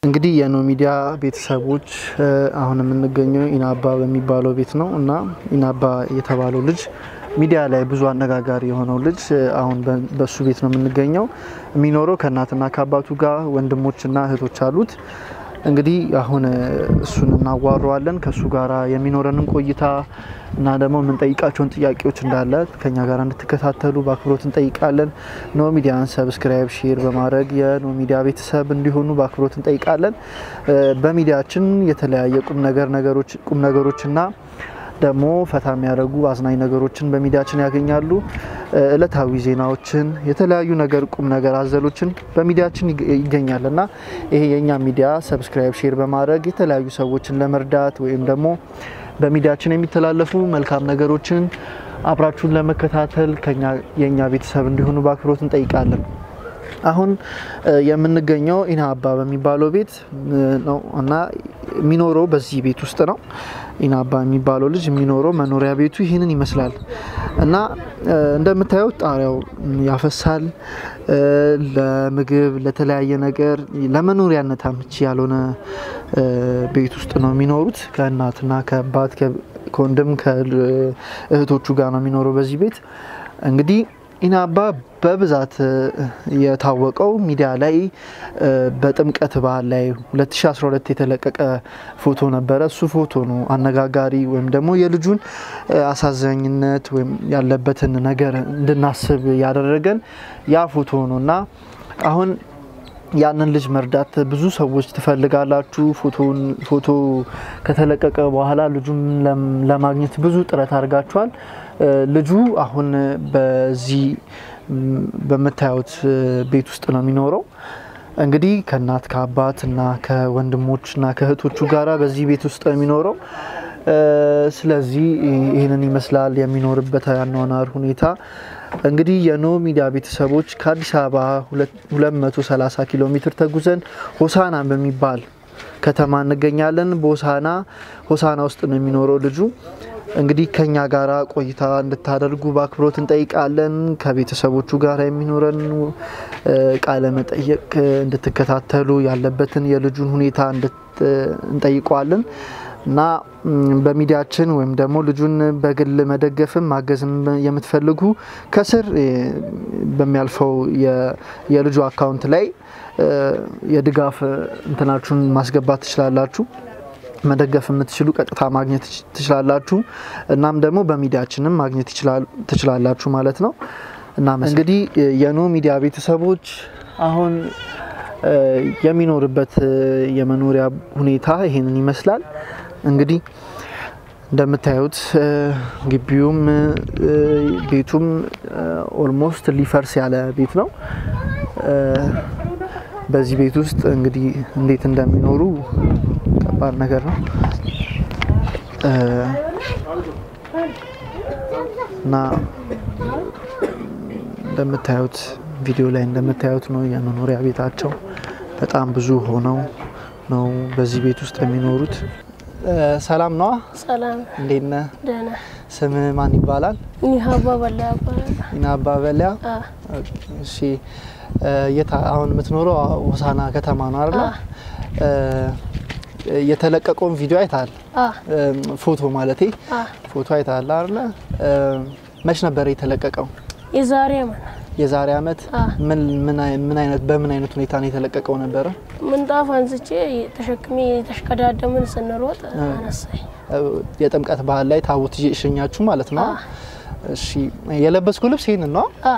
እንግዲህ የኖ ሚዲያ ቤተሰቦች አሁን የምንገኘው ኢናባ በሚባለው ቤት ነው እና ኢናባ የተባለው ልጅ ሚዲያ ላይ ብዙ አነጋጋሪ የሆነው ልጅ አሁን በሱ ቤት ነው የምንገኘው። የሚኖረው ከእናትና ከአባቱ ጋር ወንድሞችና እህቶች አሉት። እንግዲህ አሁን እሱን እናዋረዋለን። ከእሱ ጋር የሚኖረንን ቆይታ እና ደግሞ የምንጠይቃቸውን ጥያቄዎች እንዳለ ከኛ ጋር እንድትከታተሉ በአክብሮት እንጠይቃለን። ኖ ሚዲያን ሰብስክራይብ፣ ሼር በማድረግ የኖ ሚዲያ ቤተሰብ እንዲሆኑ በአክብሮት እንጠይቃለን። በሚዲያችን የተለያየ ቁም ነገር ነገሮች ቁም ነገሮችና ደግሞ ፈታ የሚያደርጉ አዝናኝ ነገሮችን በሚዲያችን ያገኛሉ። እለታዊ ዜናዎችን፣ የተለያዩ ነገር ቁም ነገር አዘሎችን በሚዲያችን ይገኛል እና ይሄ የእኛ ሚዲያ ሰብስክራይብ ሼር በማድረግ የተለያዩ ሰዎችን ለመርዳት ወይም ደግሞ በሚዲያችን የሚተላለፉ መልካም ነገሮችን አብራችሁን ለመከታተል የእኛ ቤተሰብ እንዲሆኑ በአክብሮት እንጠይቃለን። አሁን የምንገኘው ኢናባ በሚባለው ቤት ነው እና የሚኖረው በዚህ ቤት ውስጥ ነው። ኢናባ የሚባለው ልጅ የሚኖረው መኖሪያ ቤቱ ይህንን ይመስላል እና እንደምታዩት ጣሪያው ያፈሳል። ለምግብ ለተለያየ ነገር ለመኖሪያነት አመቺ ያልሆነ ቤት ውስጥ ነው የሚኖሩት። ከእናትና ከአባት ከወንድም ከእህቶቹ ጋር ነው የሚኖረው በዚህ ቤት እንግዲህ ኢናባ በብዛት የታወቀው ሚዲያ ላይ በጥምቀት በዓል ላይ 2012 የተለቀቀ ፎቶ ነበረ። እሱ ፎቶ ነው አነጋጋሪ ወይም ደግሞ የልጁን አሳዛኝነት ወይም ያለበትን ነገር እንድናስብ ያደረገን ያ ፎቶ ነው እና አሁን ያንን ልጅ መርዳት ብዙ ሰዎች ትፈልጋላችሁ። ፎቶ ከተለቀቀ በኋላ ልጁን ለማግኘት ብዙ ጥረት አድርጋችኋል። ልጁ አሁን በዚህ በምታዩት ቤት ውስጥ ነው የሚኖረው። እንግዲህ ከእናት ከአባት እና ከወንድሞች እና ከእህቶቹ ጋራ በዚህ ቤት ውስጥ ነው የሚኖረው። ስለዚህ ይህንን ይመስላል የሚኖርበት ያኗኗር ሁኔታ። እንግዲህ የኖ ሚዲያ ቤተሰቦች ከአዲስ አበባ 230 ኪሎ ሜትር ተጉዘን ሆሳና በሚባል ከተማ እንገኛለን። በሆሳና ሆሳና ውስጥ ነው የሚኖረው ልጁ። እንግዲህ ከኛ ጋራ ቆይታ እንድታደርጉ በአክብሮት እንጠይቃለን። ከቤተሰቦቹ ጋር የሚኖረን ቃለ መጠየቅ እንድትከታተሉ ያለበትን የልጁን ሁኔታ እንጠይቀዋለን እና በሚዲያችን ወይም ደግሞ ልጁን በግል መደገፍም ማገዝም የምትፈልጉ ከስር በሚያልፈው የልጁ አካውንት ላይ የድጋፍ እንትናችሁን ማስገባት ትችላላችሁ። መደገፍ የምትችሉ ቀጥታ ማግኘት ትችላላችሁ። እናም ደግሞ በሚዲያችንም ማግኘት ትችላላችሁ ማለት ነው። እና እንግዲህ የኖ ሚዲያ ቤተሰቦች አሁን የሚኖርበት የመኖሪያ ሁኔታ ይሄንን ይመስላል። እንግዲህ እንደምታዩት ግቢውም ቤቱም ኦልሞስት ሊፈርስ ያለ ቤት ነው። በዚህ ቤት ውስጥ እንግዲህ እንዴት እንደሚኖሩ ከባድ ነገር ነው እና እንደምታዩት ቪዲዮ ላይ እንደምታዩት ነው የመኖሪያ ቤታቸው። በጣም ብዙ ሆነው ነው በዚህ ቤት ውስጥ የሚኖሩት። ሰላም ነዋ። ሰላም እንዴት ነህ? ደህና። ስም ማን ይባላል? ኢናባ በላ ይባላል። ኢናባ በሊያ። አ እሺ የት አሁን የምትኖረው ሆሳና ከተማ ነው አይደል? የተለቀቀውን ቪዲዮ አይተሃል? አ ፎቶ ማለቴ አ ፎቶ አይተሃል አይደል? መች ነበር የተለቀቀው? የዛሬ ማን የዛሬ አመት። አ ምን ምን አይ- ምን አይነት በምን አይነት ሁኔታ ነው የተለቀቀው ነበረ? ምንጣፍ አንስቼ ተሸክሜ የተሽቀዳደምን ስንሮጥ አነሳኝ። የጥምቀት ባህል ላይ ታቦት እየሸኛችሁ ማለት ነው? አ እሺ የለበስኩ ልብስ ይህንን ነው። አ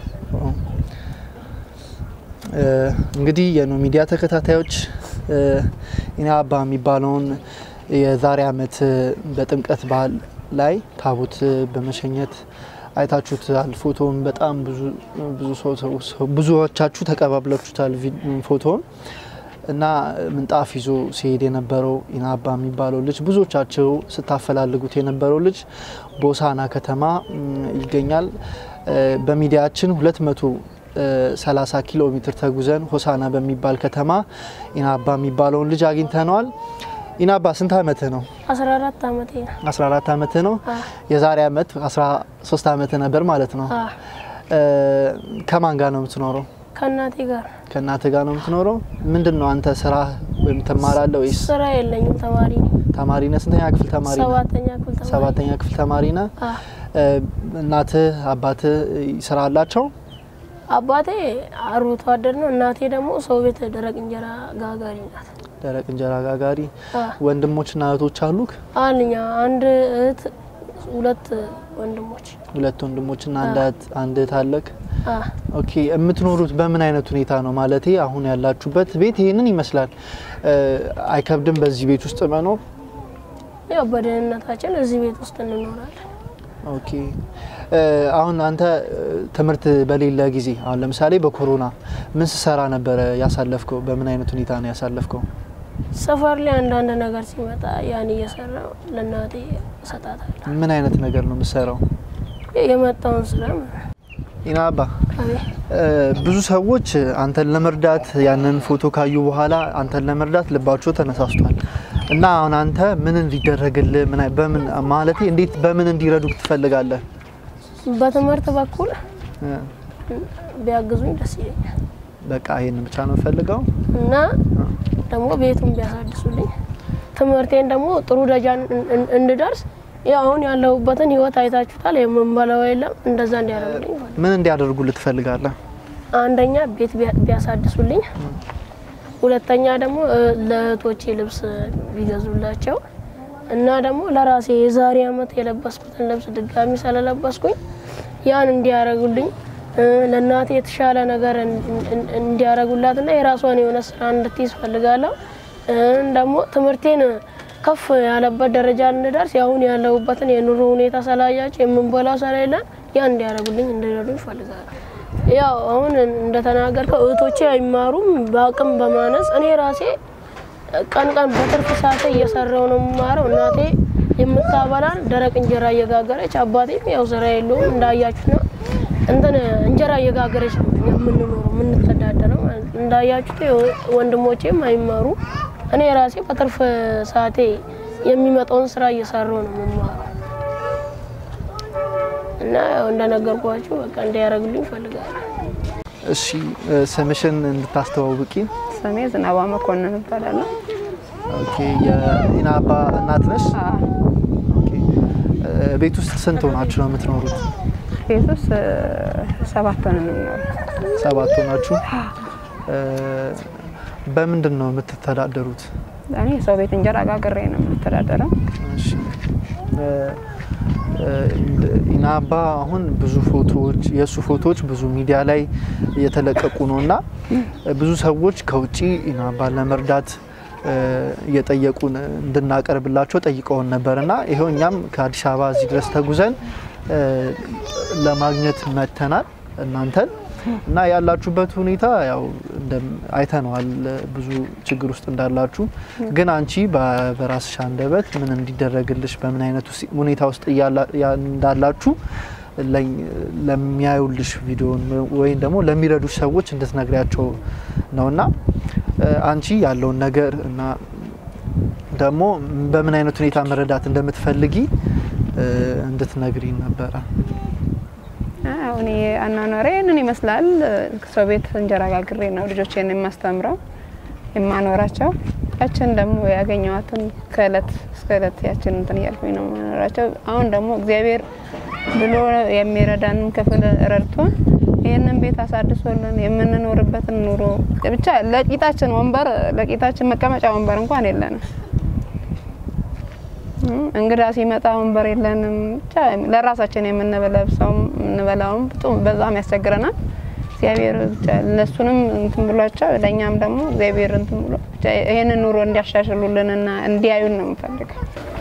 እንግዲህ የኖ ሚዲያ ተከታታዮች ኢናባ የሚባለውን የዛሬ አመት በጥምቀት በዓል ላይ ታቦት በመሸኘት አይታችሁታል። ፎቶውን በጣም ብዙ ብዙ ሰው ሰው- ብዙዎቻችሁ ተቀባብላችሁታል ቪ- ፎቶውን እና ምንጣፍ ይዞ ሲሄድ የነበረው ኢናባ የሚባለው ልጅ ብዙዎቻቸው ስታፈላልጉት የነበረው ልጅ በሆሳና ከተማ ም, ይገኛል። እ, በሚዲያችን 230 ኪሎ ሜትር ተጉዘን ሆሳና በሚባል ከተማ ኢናባ የሚባለውን ልጅ አግኝተነዋል። ኢናባ ስንት አመትህ ነው? 14 አመቴ ነው። 14 አመትህ ነው። አ የዛሬ አመት 13 አመትህ ነበር ማለት ነው። አ እ, ከማን ጋር ነው የምትኖረው? ከእናቴ ጋር ከእናትህ ጋር ነው የምትኖረው? ምንድን ነው አንተ ስራ ወይም ትማራለህ ወይስ ስራ የለኝም። ተማሪ ነኝ። ተማሪ ነህ? ስንተኛ ክፍል ተማሪ ነህ? ሰባተኛ ክፍል ተማሪ ሰባተኛ ክፍል ተማሪ ነህ? አ እ፣ እናትህ አባትህ ስራ አላቸው? አባቴ አርብቶ አደር ነው። እናቴ ደግሞ ሰው ቤት ደረቅ እንጀራ ጋጋሪ ናት። ደረቅ እንጀራ ጋጋሪ። አ ወንድሞችና እህቶች አሉክ? አልኛ አንድ እህት፣ ሁለት ወንድሞች። ሁለት ወንድሞችና አንድ እህት አንድ እህት አለክ? አ ኦኬ የምትኖሩት በምን አይነት ሁኔታ ነው? ማለቴ አሁን ያላችሁበት ቤት ይህንን ይመስላል። እ፣ አይከብድም በዚህ ቤት ውስጥ መኖር? ያው በደህንነታችን እዚህ ቤት ውስጥ እንኖራለን። ኦኬ እ፣ አሁን አንተ እ፣ ትምህርት በሌለ ጊዜ አሁን ለምሳሌ በኮሮና ምን ስሰራ ነበረ ያሳለፍከው? በምን አይነት ሁኔታ ነው ያሳለፍከው? ሰፈር ላይ አንዳንድ ነገር ሲመጣ ያን እየሰራው ለእናቴ እሰጣታለሁ። ምን አይነት ነገር ነው የምሰራው? የመጣውን ስራ ማለት ነው። ኢናባ አቤት እ፣ ብዙ ሰዎች አንተን ለመርዳት ያንን ፎቶ ካዩ በኋላ አንተን ለመርዳት ልባቸው ተነሳስቷል እና አሁን አንተ ምን እንዲደረግልህ ምን አይ- በምን ማለቴ እንዴት በምን እንዲረዱክ ትፈልጋለህ? በትምህርት በኩል እ፣ ቢያግዙኝ ደስ ይለኛል በቃ ይሄን ብቻ ነው ፈልገው። እና ደግሞ ቤቱን ቢያሳድሱልኝ ትምህርቴን ደግሞ ጥሩ ደረጃ እን- እን- እንድደርስ ያው አሁን ያለሁበትን ህይወት አይታችሁታል። የምንበላው የለም። እንደዛ እንዲያደርጉልኝ ይፈልጋል። ምን እንዲያደርጉልህ ትፈልጋለህ? አንደኛ ቤት ቢያ- ቢያሳድሱልኝ፣ ሁለተኛ ደግሞ እ፣ ለእህቶቼ ልብስ ቢገዙላቸው እና ደግሞ ለራሴ የዛሬ አመት የለበስኩትን ልብስ ድጋሚ ስለለበስኩኝ ያን እንዲያደርጉልኝ እ፣ ለእናቴ የተሻለ ነገር እን- እን- እንዲያደርጉላትና የራሷን የሆነ ስራ እንድትይዝ ፈልጋለሁ። እ፣ ደግሞ ትምህርቴን ከፍ ያለበት ደረጃ እንድደርስ ያሁን ያለሁበትን የኑሮ ሁኔታ ስላያቸው የምንበላው ስለሌለን ያን እንዲያደርጉልኝ እንዲረዱኝ ይፈልጋለሁ። ያው አሁን እንደተናገርከው እህቶቼ አይማሩም በአቅም በማነስ እኔ ራሴ ቀን ቀን በትርፍ ሰዓቴ እየሰራው ነው የምማረው። እናቴ የምታበላን ደረቅ እንጀራ እየጋገረች አባቴም ያው ስራ የለውም እንዳያችሁ ነው እንትን እንጀራ እየጋገረች ነው እኛ የምንኖረው የምንተዳደረው ማለት ነው። እንዳያችሁት ያው ወንድሞቼም አይማሩ እኔ ራሴ በትርፍ ሰዓቴ የሚመጣውን ስራ እየሰራው ነው የምማረው እና ያው እንደነገርኳችሁ በቃ እንዲያደርጉልኝ እፈልጋለሁ። እሺ እ፣ ስምሽን እንድታስተዋውቂ። ስሜ ዝናባ መኮንን እባላለሁ። ኦኬ የኢናባ እናት ነሽ? አዎ፣ ኦኬ እ፣ ቤት ውስጥ ስንት ሆናችሁ ነው የምትኖሩት? ቤት ውስጥ እ፣ ሰባት ሆነን ነው የምንኖረው። ሰባት ሆናችሁ። እ፣ በምንድን ነው የምትተዳደሩት? እኔ የሰው ቤት እንጀራ ጋግሬ ነው የምተዳደረው። እሺ እ፣ እ፣ ኢናባ አሁን ብዙ ፎቶዎች የእሱ ፎቶዎች ብዙ ሚዲያ ላይ እየተለቀቁ ነው እና ብዙ ሰዎች ከውጭ ኢናባን ለመርዳት እ፣ እየጠየቁን እንድናቀርብላቸው ጠይቀውን ነበር እና ይኸው እኛም ከአዲስ አበባ እዚህ ድረስ ተጉዘን እ፣ ለማግኘት መጥተናል እናንተን እና ያላችሁበት ሁኔታ ያው እንደም- አይተነዋል ብዙ ችግር ውስጥ እንዳላችሁ። ግን አንቺ በ- በራስሽ አንደበት ምን እንዲደረግልሽ በምን አይነት ውስ- ሁኔታ ውስጥ እያላ- ያ- እንዳላችሁ ለኝ- ለሚያዩልሽ ቪዲዮን ወይም ደግሞ ለሚረዱሽ ሰዎች እንድትነግሪያቸው ነው እና እ፣ አንቺ ያለውን ነገር እና ደግሞ በምን አይነት ሁኔታ መረዳት እንደምትፈልጊ እ፣ እንድትነግሪ ነበረ። አዎ፣ እኔ አኗኗሬ ይህንን ይመስላል። ሰው ቤት እንጀራ ጋግሬ ነው ልጆቼን የማስተምረው የማኖራቸው። ያችን ደግሞ ያገኘዋትን ከእለት እስከ እለት ያችን እንትን እያልኩኝ ነው የማኖራቸው። አሁን ደግሞ እግዚአብሔር ብሎ የሚረዳንን ክፍል ረድቶን ይህንን ቤት አሳድሶልን የምንኖርበትን ኑሮ ብቻ ለቂጣችን ወንበር ለቂጣችን መቀመጫ ወንበር እንኳን የለንም። እም፣ እንግዳ ሲመጣ ወንበር የለንም። ብቻ ለራሳችን የምንለብሰውም የምንበላውም ብጡ- በዛም ያስቸግረናል። እግዚአብሔር ብቻ እነሱንም እንትን ብሏቸው ለእኛም ደግሞ እግዚአብሔር እንትን ብሎ ብቻ ይህንን ኑሮ እንዲያሻሽሉልንና እንዲያዩን ነው የምፈልገው።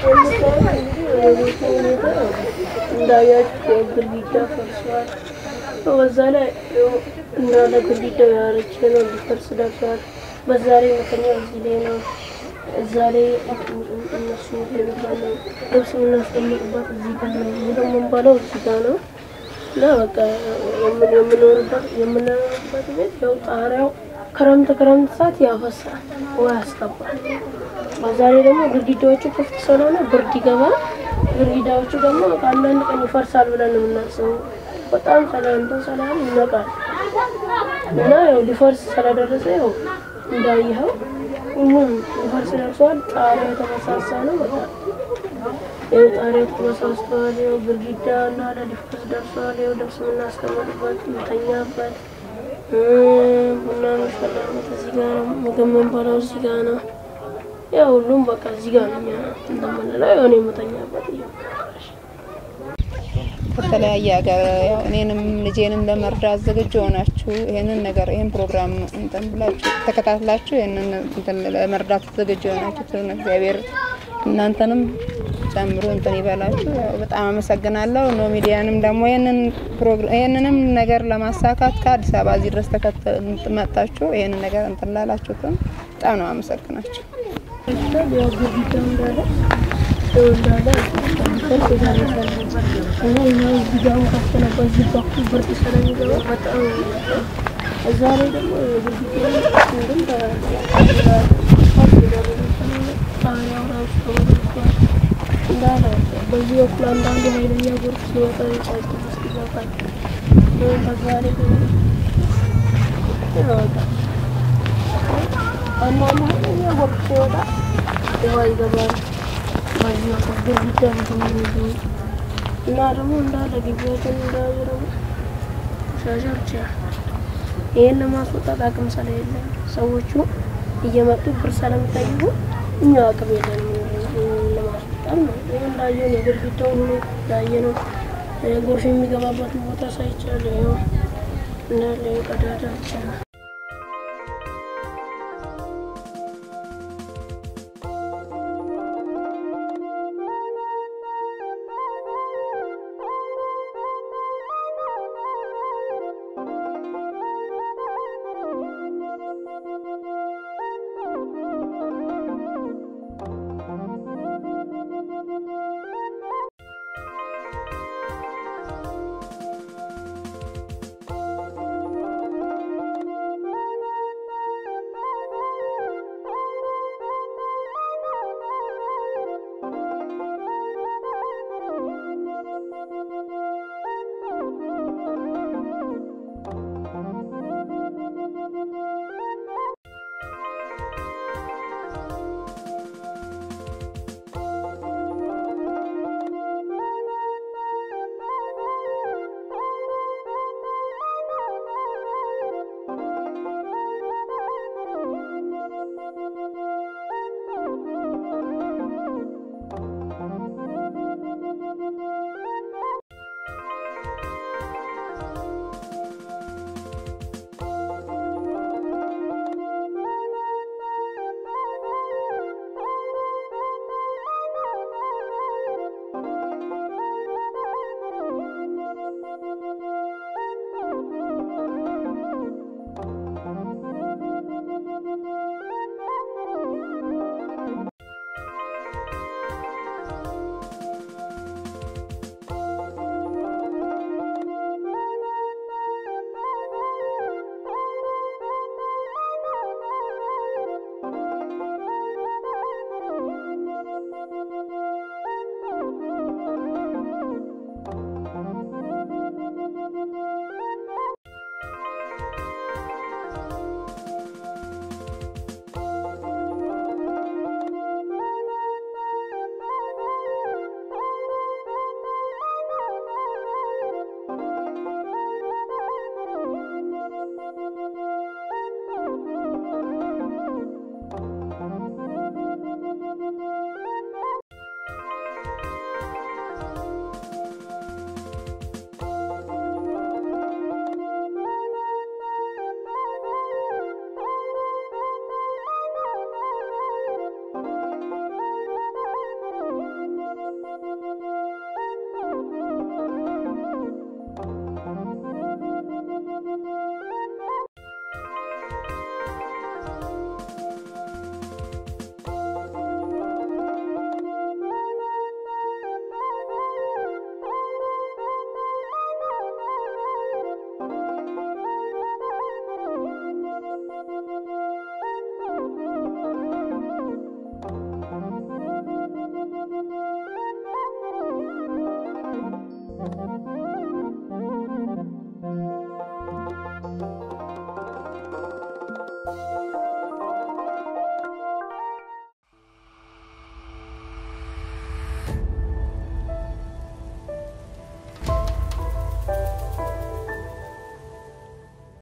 እንዳያችሁ ግድግዳ ፈርሷል። በዛ ላይ እንዳለ ግድግዳው ያረጀ ነው፣ ሊፈርስ ደርሷል። በዛ ላይ መተኛ እዚህ ላይ ነው። እዛ ላይ እነሱ የሚባል ነው። ልብስ የምናስቀምጥበት እዚህ ጋር ነው። ይህ ደግሞ የምንባለው እዚህ ጋር ነው እና በቃ የምን- የምንኖርበት የምንኖርበት ቤት ያው ጣሪያው ክረምት ክረምት ሰዓት ያፈሳል፣ ውሃ ያስገባል። በዛ ላይ ደግሞ ግድግዳዎቹ ክፍት ስለሆነ ብርድ ይገባል። ግድግዳዎቹ ደግሞ ከአንዳንድ ቀን ይፈርሳል ብለን ነው የምናስበው። በጣም ሰላምቶ ሰላም ይነቃል እና ያው ሊፈርስ ስለደረሰ ያው እንዳየኸው ሁሉም ሊፈርስ ደርሷል። ጣሪያው የተመሳሳ ነው። በቃ ያው ጣሪያው ተመሳስተዋል። ያው ግድግዳ እና ሊፈርስ ደርሷል። ያው ልብስ የምናስቀምጥበት የምተኛበት ቡና የሚፈላበት እዚህ ጋር ነው። ምግብ የምንበላው እዚህ ጋር ነው። ያው ሁሉም በቃ እዚህ ጋር ነው። እኛ እንደምንለው የሆነ የምተኛበት ከተለያየ ሀገር ያው እኔንም ልጄንም ለመርዳት ዝግጁ ሆናችሁ ይህንን ነገር ይህን ፕሮግራም እንትን ብላችሁ ተከታትላችሁ ይህንን እንትን ለመርዳት ዝግጁ የሆናችሁትን እግዚአብሔር እናንተንም ጨምሮ እንትን ይበላችሁ። ያው በጣም አመሰግናለሁ። ኖ ሚዲያንም ደግሞ ይህንን ፕሮግራም ይህንንም ነገር ለማሳካት ከአዲስ አበባ እዚህ ድረስ ተከተ- መጣችሁ ይህንን ነገር እንትን ላላችሁትም በጣም ነው አመሰግናችሁ። ያው ግድግዳው እንዳለ ያው እንዳለ ብርድ ይደርሳል እና ያው ግድግዳውን ከፍተን በዚህ በኩል ብርድ ስለሚገባ በጣም እዛ ላይ ደግሞ ግድግዳውን እንትን ጣሪያው ራሱ ተወርቷል እንዳለ በዚህ በኩል አንዳንዱ ኃይለኛ ጎርፍ ሲወጣ የጫጭ ውስጥ ይገባል። በዛ ላይ ደግሞ ያው በቃ አንዳንዱ ኃይለኛ ጎርፍ ሲወጣ ውሃ ይገባል። በዚህ በኩል ግድግዳ ተመልሶ እና ደግሞ እንዳለ ግቢያችን እንዳለ ደግሞ ቆሻሻ ብቻ ይህን ለማስወጣት አቅም ስለሌለ ሰዎቹ እየመጡ ብር ስለሚጠይቁ እኛ አቅም የለንም ለማስወጣት ነው። ይህ እንዳየው ነው። ግድግዳውን ሁሉ እንዳየ ነው። ጎርፍ የሚገባበትን ቦታ ሳይቻል ይኸው እንዳለ ቀዳዳ ብቻ ነው።